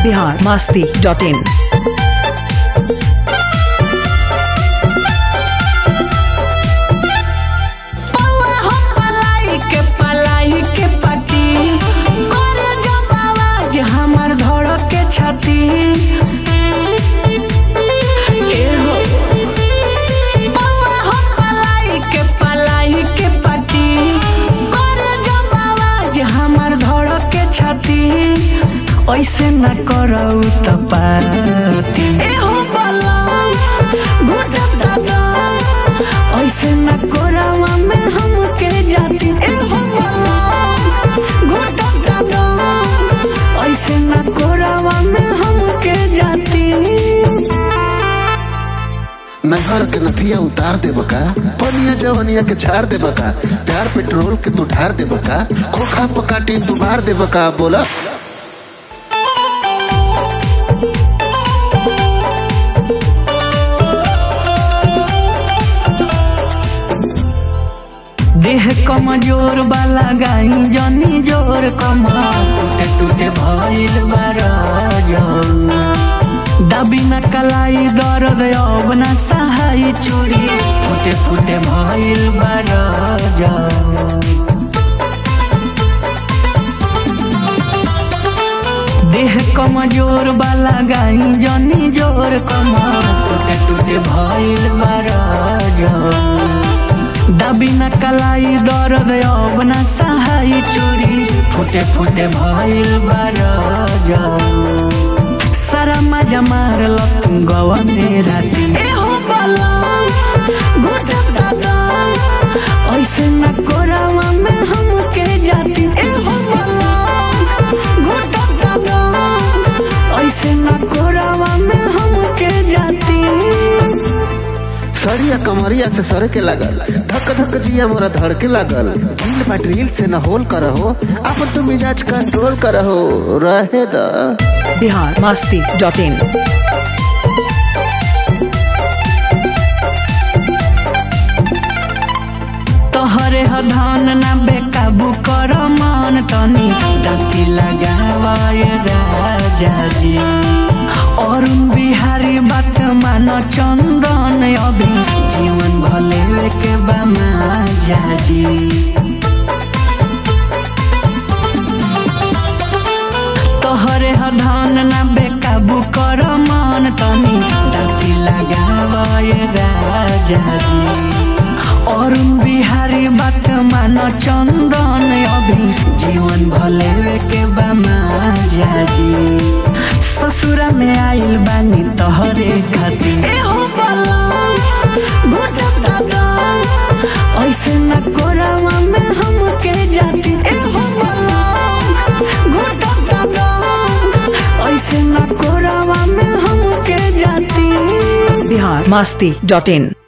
Bihar Masti dot in पौआ हो पलाई के पलाई के पटी करे जब आवाज हमर धड़क के छाती ए हो पौआ हो पलाई के पलाई के पटी करे जब आवाज हमर धड़क के छाती ऐसे न करऊ त पाती ए हो बलम घुटक दादा ऐसे न कोरावा में हमके जाती ए हो बलम घुटक दादा ऐसे न कोरावा में हमके जाती नहर के नथिया उतार देब का पनिया जवनिया के छार देब का प्यार पेट्रोल के तू ढार देब का खोखा पकाटी तू मार देब का बोला देह कमजोर वाला गाई जनी जोर कमा टूटे टूटे भइल बारा दबी न कलाई दर्द अब न सहाय चोरी फुटे फुटे भइल बारा देह कमजोर वाला गाई जनी जोर कमा टूटे टूटे भइल बारा दबी न कलाई दर्द अब न सहाय चोरी फुटे फुटे भइल बारा सारा मजा मारल गवा में राती ए हो बलम घुटक दादा ऐसे न कोरावा में हमके जाती ए हो बलम घुटक दादा ऐसे न कोरावा में हमके जाती सड़िया कमरिया से सरे के लागल धक धक जिया मोरा धड़ के लागल ढील बा ड्रिल से न होल करहो अपन तू मिजाज कंट्रोल करहो रहे द बिहार मस्ती डॉट इन तोहरे ह धान ना बेकाबू कर मान तनी डाकी लगावाय राजा जी अरुण बिहारी बात मान चंदन अभी जीवन भले के बामा जाजी तोहरे ह धान ना बेकाबू कर मान तनी डाकी लगावाय राजा जी अरुण बिहारी बात मान चंदन अभी जीवन भले के बामा जाजी ससुरा में आइल बानी तोहरे खातिर ए हो बलम घुटक दादा ऐसे न कोरावा में हमके जाती ए हो बलम घुटक दादा ऐसे न कोरावा में हमके जाती बिहार मस्ती डॉट इन